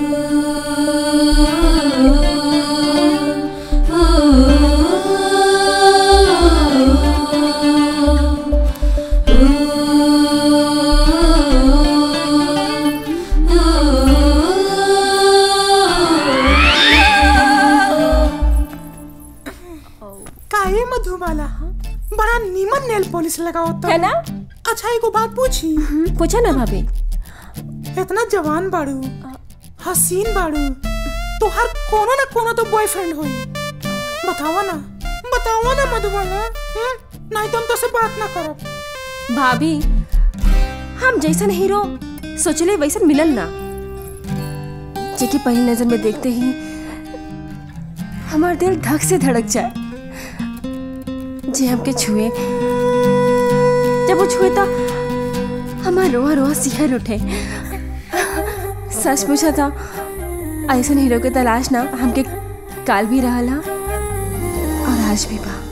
काहे मधुबाला बड़ा नीमन नेल पॉलिश लगाओ तो है ना अच्छा एगो बात पूछी पूछा ना भाभी इतना जवान बाड़ू हसीन बाड़ू तो हर कोनो ना कोनो तो बॉयफ्रेंड होई बतावा ना बतावा ना मधुबाला हम्म? नहीं तो हम तो से बात ना करब भाभी हम जैसन हीरो सोचले वैसन मिलल ना जेके पहली नजर में देखते ही हमार दिल धक से धड़क जाए जे हमके छुए जब वो छुए तो हमार रोआ रोआ सिहर उठे सच पूछा था ऐसन हीरो के तलाश ना हमके काल भी रहला और आज भी बा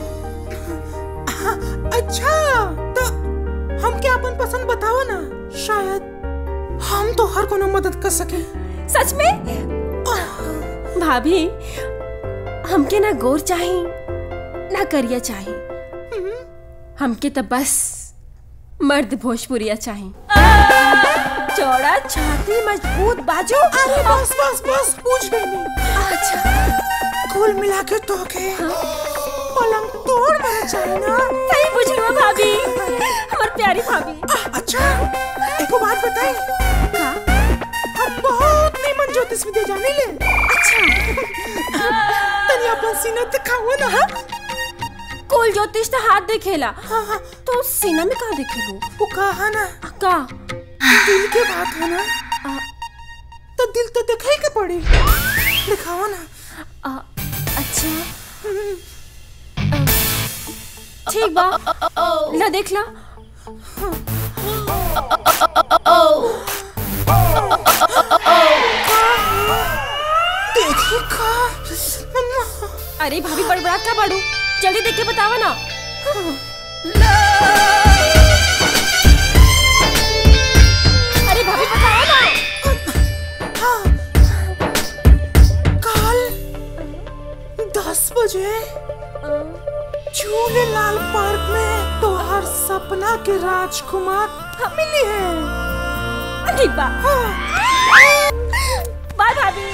अच्छा तो हम क्या अपन पसंद बताओ ना शायद हम तो हर कोनो मदद कर सके सच में भाभी हमके ना गोर चाही ना करिया चाही हमके तो बस मर्द भोजपुरिया चाही चौड़ा छाती मजबूत बाजू अरे बस बस बस पूछ गई नहीं अच्छा कुल मिला के तो के पलंग तोड़ मेरा चाहिए ना सही बुझलुआ भाभी हमार प्यारी भाभी अच्छा एको बात बताई का हम बहुत नीमन ज्योतिष विद्या जाने ले अच्छा तनी अपन सीना दिखाओ ना हाँ? कुल ज्योतिष तो हाथ देखेला हाँ हाँ तो सीना में कहाँ देखेलू वो कहा ना का दिल के बात है ना आ, तो दिल तो दिखाई के पड़ी दिखाओ ना आ, अच्छा ठीक बा ला देख ला देखी का अरे भाभी बड़बड़ा का बाड़ू जल्दी देख के बतावा ना अरे भाभी बतावा ना हाँ कल दस बजे झूले लाल पार्क में तो हर सपना के राजकुमार हम मिली है ठीक बा बाय भाभी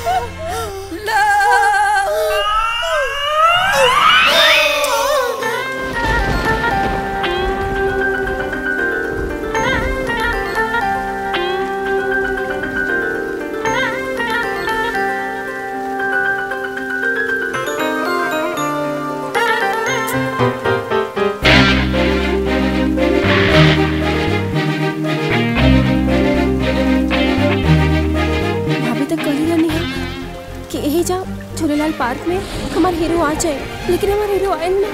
भाभी तक कल ही रहनी है कि यही जाओ झूलेलाल पार्क में हमारे हीरो आ जाए लेकिन हमारे हीरो आए ना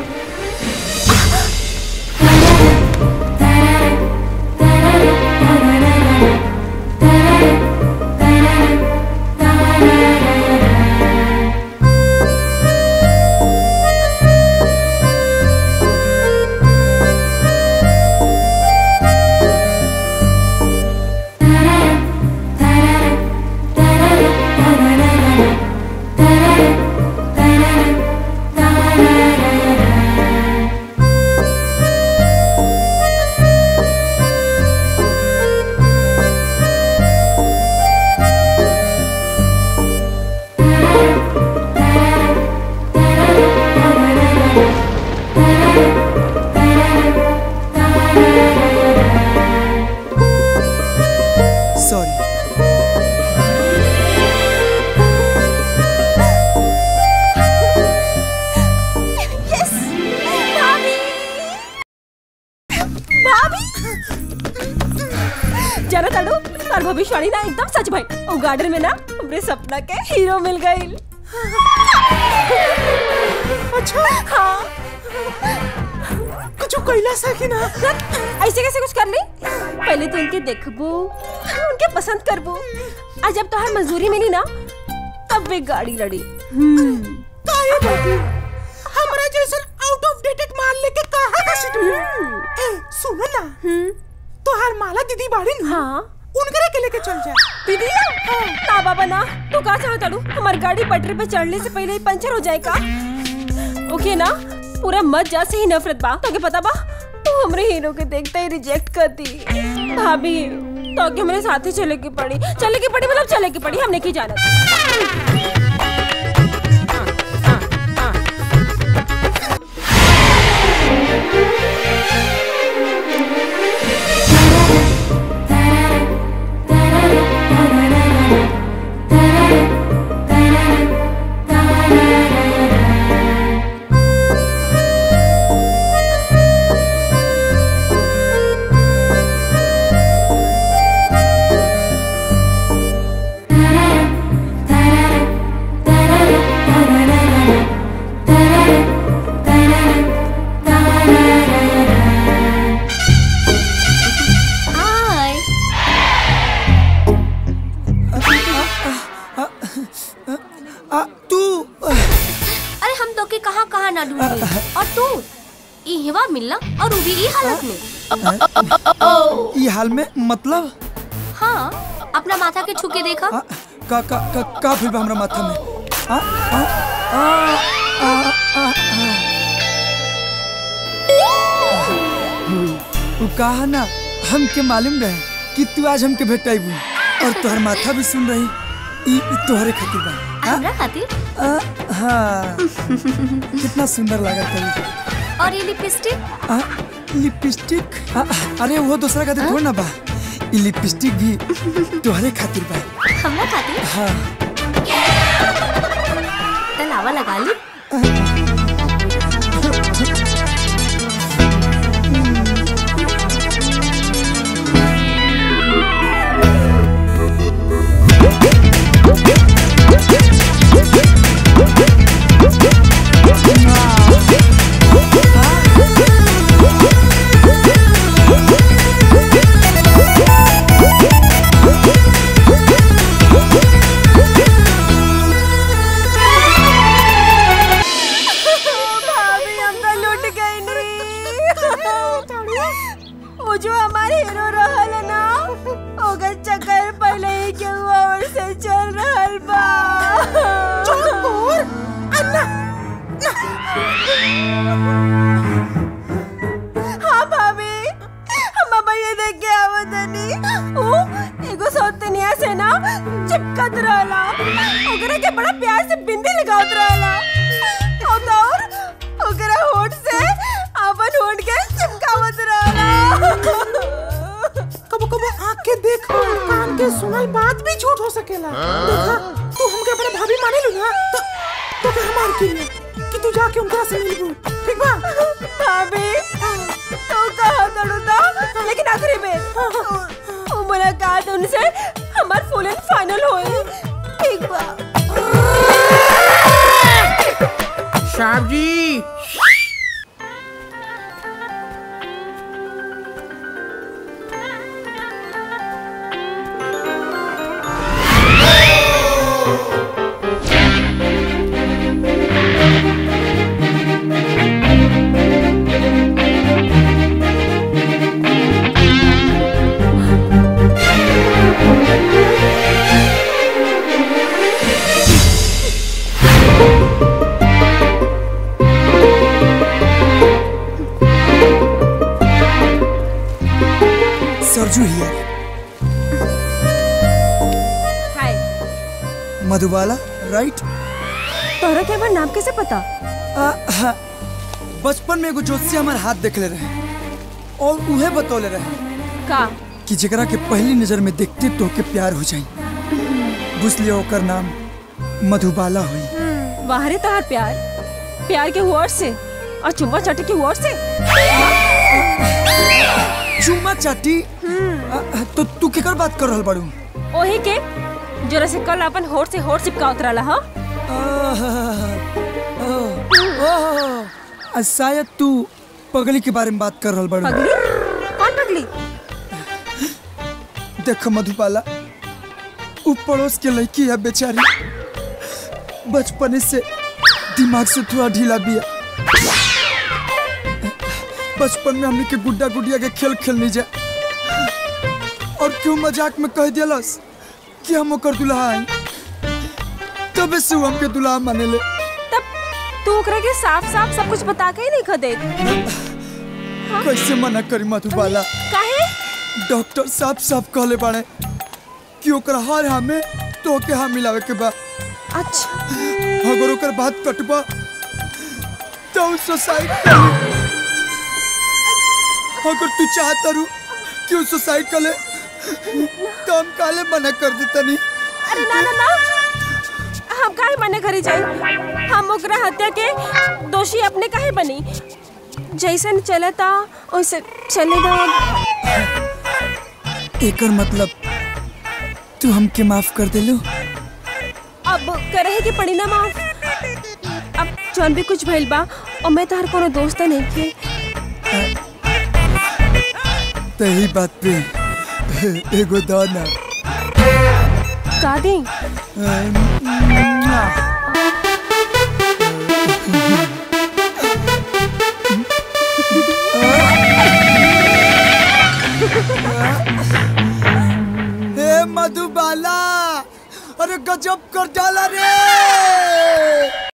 सॉरी यस भाभी भाभी जरा तड़ो और भविष्यवाणी ना एकदम सच भाई वो गार्डन में ना हमरे सपना के हीरो मिल गई अच्छा हाँ कुछ कैला सकी ना ऐसे कैसे कुछ कर ली पहले तो उनके देखबू उनके पसंद करबू आज जब तो हर मजदूरी मिली ना तब वे गाड़ी लड़ी हम्म काहे बाबू हमरा जैसन आउट ऑफ डेटेड माल लेके कहां का सिटू ए सुनो ना हम्म तो हर माला दीदी बाड़ी ना हाँ उनकरे के लेके चल जा दीदी ना बाबा ना तू का चाहत अड़ू हमारी गाड़ी पटरी पे चढ़ने से पहले ही पंचर हो जाए का ओके ना पूरा मत जा से ही नफरत बा तो पता बा तू हमरे हीरो के देखते ही रिजेक्ट कर दी भाभी तो के हमरे साथ ही चले की पड़ी चले की पड़ी मतलब चले की पड़ी हमने की जाना हाय आ, तू अरे हम तो के कहाँ कहाँ ना ढूंढे और तू इहवा मिलना और वो भी ई हालत में ई हाल में मतलब हाँ अपना माथा के छू के देखा आ, का का का का फिर बा हमरा माथा में आ, आ, आ, आ, आ, आ। उ कहा ना हमके मालूम रहे कि तू आज हमके भेटाइबू और तोहर माथा भी सुन रही ई ई तोहरे खातिर बा आ, हमरा खातिर आ, हाँ कितना सुंदर लागत है और ये लिपस्टिक आ, लिपस्टिक आ, अरे वो दूसरा खातिर थोड़ा ना बा ई लिपस्टिक भी तोहरे खातिर बा हमरा खातिर हाँ तलावा लगा ली भाभी हम तो लूट गए नहीं वो जो हमारे हीरो रहल है ना ओकर चक्कर पहले ही क्यों और से चल रहल बा और अन्ना हाँ भाभी हम अब ये देख के आवत हनी ओ एगो सौतनिया से ना चिपकत रहला ओकरा के बड़ा प्यार से बिंदी लगावत रहला और तो और ओकरा होठ से अपन होठ के चिपकावत रहला कबो कबो आँख के देख कान के सुनल बात भी झूठ हो सकेला देखा तू हमके अपने भाभी माने लू ना तो तो के हमार के लिए कि तू जाके उनका से मिलबू ठीक बा भाभी तो कहा तड़ू था लेकिन आखिरी में वो मुलाकात उनसे हमार फुल एंड फाइनल होए ठीक बा साहब जी Sarju here hi Madhubala right तोहरा के हमार नाम कैसे पता आ, हाँ, बचपन में एगो जोशी हमार हाथ देखले रहे और उहे बतौले रहे का कि जेकरा के पहली नजर में देखते तो के प्यार हो जाई बुझ लियो ओकर नाम मधुबाला हुई बाहरे तोहार प्यार प्यार के वर्ड से और चुम्मा चाटी के वर्ड से चुम्मा चाटी आ, आ, तो तू केकर बात कर रहल बाड़ू ओही के जोरा से कल अपन होठ से होठ चिपका उतरला हा आ, शायद तू पगली के बारे में बात कर रहल बाड़ू पगली कौन पगली देख मधुबाला उ पड़ोस के लड़की है बेचारी बचपने से दिमाग से थोड़ा ढीला बिया बचपन में हमने के गुड्डा गुडिया के खेल खेलनी जा और क्यों मजाक में कह दिलस कि हम ओकर दुल्हा हैं तबे से वो हमके दुल्हा माने ले तब तू ओकरा के साफ साफ सब कुछ बता के ही नहीं खदे कैसे मना करी मधुबाला काहे डॉक्टर साफ साफ कहले बाड़े कि ओकर हर हमें तो के हाँ मिलावे के बा अच्छा अगर ओकर बात कटबा तो सुसाइड कर अगर तू चाहता रू कि वो सुसाइड कर ले तो हम काले मना कर देता नहीं अरे ना ना ना हम काहे मने करी जाई हम ओकरा हत्या के दोषी अपने काहे बनी जैसन चलता वैसे चलेगा एकर मतलब तू हमके माफ कर दे लो अब करे के पड़ी ना माफ अब जौन भी कुछ भइल बा और मैं तोहर कोनो दोस्त नहीं थे तही बात पे एगो दाना का दी हे मधुबाला अरे गजब कर डाला रे